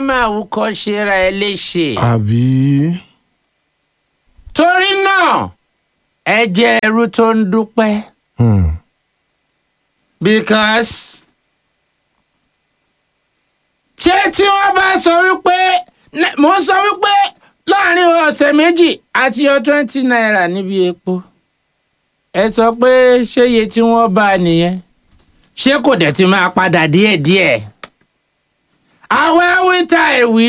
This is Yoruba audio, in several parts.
máa wúkọ́ ṣera ẹ léṣe. àbí. torí náà ẹ jẹ́ ẹrú tó ń dúpẹ́ Hmm. because ṣé tí wọ́n bá sọ wípé ne- mo ń sọ wípé láàrin ọ̀sẹ̀ méjì àti yọ twenty naira níbi epo ẹ sọ pé ṣé iye tí wọ́n bá a nìyẹn ṣé kò dẹ̀ ti máa padà díẹ̀díẹ̀ àwa wíta ìwí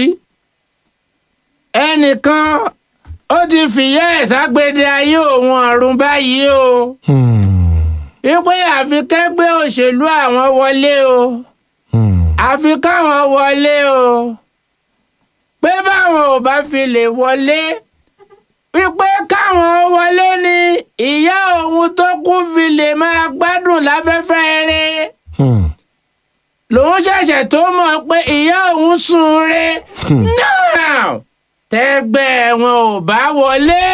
ẹnìkan ó ti fìyà ẹ̀ ságbede ayé òun ọ̀run báyìí o Hmm. wípé àfi kẹ́gbẹ́ òṣèlú àwọn wọlé o Hmm. àfi káwọn wọlé o pé báwọn ò bá fi lè wọlé wípé káwọn wọlé ni ìyá òun tó kú fi lè máa gbádùn láfẹ́fẹ́ rẹ̀ Hmm. lòun ṣẹ̀ṣẹ̀ tó mọ̀ pé ìyá òun sùn re náà tẹ́gbẹ́ wọn ò bá wọlé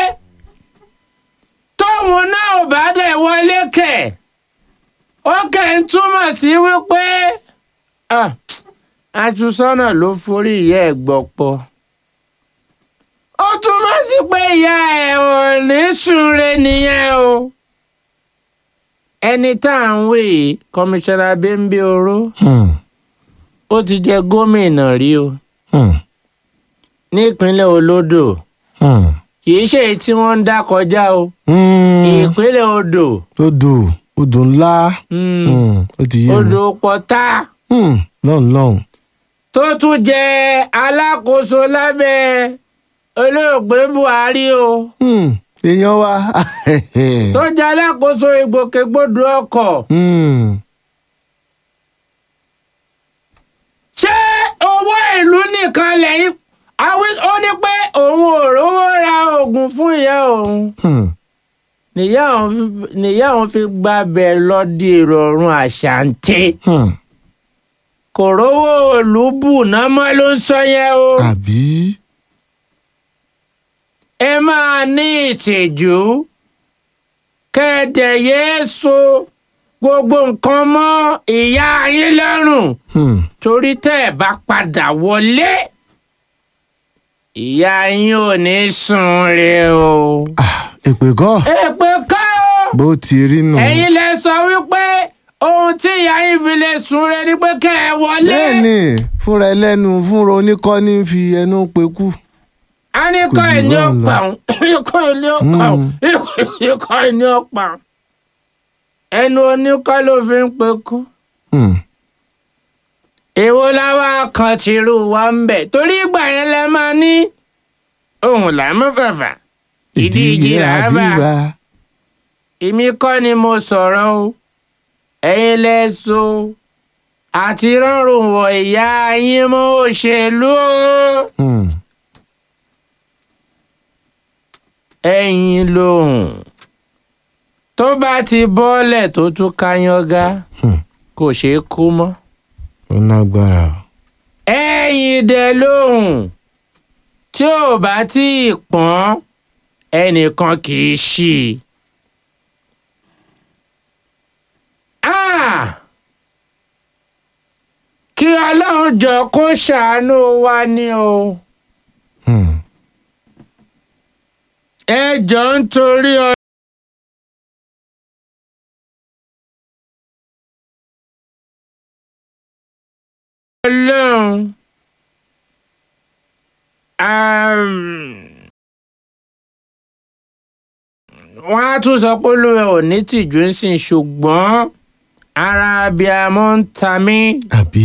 tóun náà ò bá dẹ̀ wọlé kẹ̀ ó kẹ̀ ń túmọ̀ sí wípé ah, àtúnṣọ́nà ló forí ìyá ẹ̀ gbọ́pọ̀ ó túmọ̀ sí pé ìyá ẹ̀ ò ní sùn re nìyẹn o ẹni tá à ń wé yìí kọmíṣánná bẹ́ńbẹ́ oró Hmm. ó ti jẹ gómìnà rí o Hmm. nípínlẹ̀ olódò Hmm. kì í ṣe èyí tí wọ́n ń dá kọjá o Hmm. ìpínlẹ̀ odò odò odò ńlá mm, Hmm. ó ti yé mi. odò pọ̀tá Hmm. lọ́hùn lọ́hùn. tó tún jẹ alákòóso lábẹ́ olóògbé buhari o Hmm. èèyàn wa. tó jẹ alákòóso ìgbòkègbodò ọkọ̀ Hmm. ṣé owó ìlú nìkan lẹ́yìn àwí- ó ní pé òun ò rówó ra oògùn fún ìyá òun. Hmm. nìyá òun fi- nìyá òun fi gbàbẹ̀ lọ di ìrọ̀rùn àṣàǹtẹ̀ Hmm. kò rówó olùbù náà mọ́ ló ń sọ yẹn o. àbí. ẹ máa ní ìtìjú kẹ́ẹ̀dẹ̀ yéé so gbogbo nǹkan mọ́ ìyá yín lọ́rùn Hmm. torí tẹ́ ẹ̀ bá padà wọlé ìyá yín ò ní sùn re o. Ah, èpè kọ́ èpè ká o. bó ti rí nù. ẹ̀yin lẹ sọ wípé ohun tí ìyá yín fi lè sùn re ni pé kẹ́ ẹ wọlé. bẹ́ẹ̀ni fúnra ẹlẹ́nu fúnra oníkọ́ ní fi ẹnu pekú. a ní Kò kọ́ jù ẹ̀ ní bẹ́ẹ̀ lọ. ọ̀pá òun ikọ́ ẹ̀ ní ọ̀pá òun ikọ́ ẹ̀ ní ọ̀pá òun ẹnu oníkọ́ ló fi ń pekú. Hmm. èwo láwa kan tìrú wa ń bẹ̀ torí ìgbà yẹn lẹ máa ní ohun làmú fàfà ìdí ìjì làbà èmi kọ́ ni mo sọ̀rọ̀ o ẹ̀yin lẹ so àti rọrùn wọ ìyá yín mọ́ òṣèlú o. Hmm. ẹ̀yin lòun tó bá ti bọ́ọ̀lẹ̀ tó tún kányọ́gá Hmm. kò ṣeé kú mọ́. ó lágbára o. ẹ̀yin dẹ̀ lòun tí ò bá tí ì pọ́n ẹnìkan kì í ṣí i. Ah! kí ọlọ́run jọ kó ṣàánú wa ni o. Hmm. ẹ jọ ń torí ọ. ọlọ́run um, wọ́n á tún sọ pé olúwa ò ní tìjú ń sìn ṣùgbọ́n ara abiyamọ ń ta mí. àbí.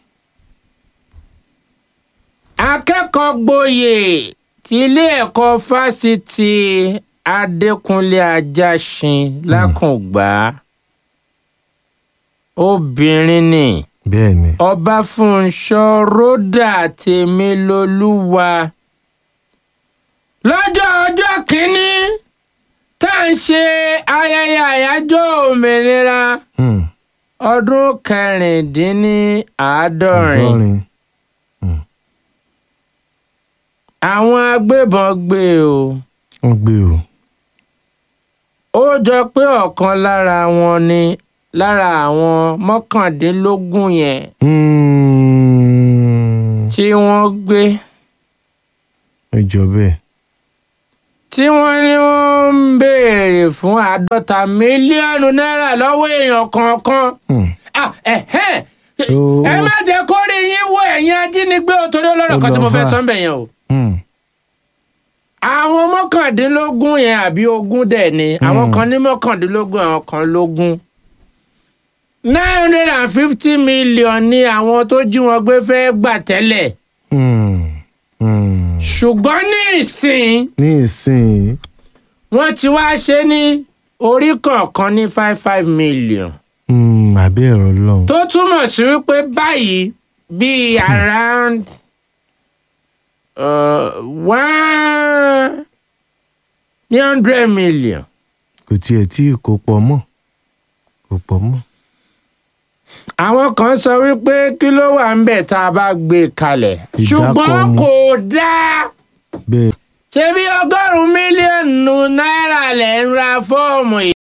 akẹ́kọ̀ọ́ gboyè ti ilé ẹ̀kọ́ fásitì adékúnlé ajásin lákùngbà obìnrin ni bẹ́ẹ̀ni. ọbáfúnṣọ́ ròdà tèmilolúwa lọ́jọ́ ọjọ́ kìíní tá à ń ṣe ayẹyẹ àyájọ́ òmìnira Hmm. ọdún kẹrìndínláàádọ́rin àádọ́rin. àwọn agbébọn gbé o wọ́n gbé o. ó jọ pé ọ̀kan lára wọn ni lára àwọn mọ́kàndínlógún yẹn Hmm. tí wọ́n gbé ẹ jọ bẹ́ẹ̀. tí wọ́n ní wọ́n ń béèrè fún àádọ́ta mílíọ̀nù náírà lọ́wọ́ èèyàn kọ̀ọ̀kan. Hmm. Ah, ẹ̀hẹ́n. Ó- ẹ má jẹ́ kó rí yín wọ ẹ̀yin ajínigbé o torí ọlọ́rọ̀ kan tí mo fẹ́ Ó lọ sọ fà. ń bẹ̀ yẹn o. Hmm. àwọn mọ́kàndínlógún yẹn àbí ogún dẹ̀ ni àwọn Hmm. kan ní mọ́kàndínlógún àwọn kan lógún. nine hundred and fifty million ni àwọn tó jí wọn gbé fẹ́ gbà tẹ́lẹ̀ Hmm. Hmm. ṣùgbọ́n ní ìsìn ní ìsìn wọ́n ti wá ṣe ní orí kọ̀ọ̀kan ní five five million hmm, àbí ẹ̀rọ lọ́hùn. tó túmọ̀ sí wípé báyìí bíi around uh, one ní hundred million kò tiẹ̀ tí kò pọ̀ mọ́ kò pọ̀ mọ́. àwọn kan sọ wípé kí ló wà ń bẹ̀ tá a bá gbé e kalẹ̀ Ìdákọ̀ ṣùgbọ́n ni. kò dáa bẹ́ẹ̀ ṣebí ọgọ́rùn-ún mílíọ̀nù náírà lẹ̀ ń ra fọ́ọ̀mù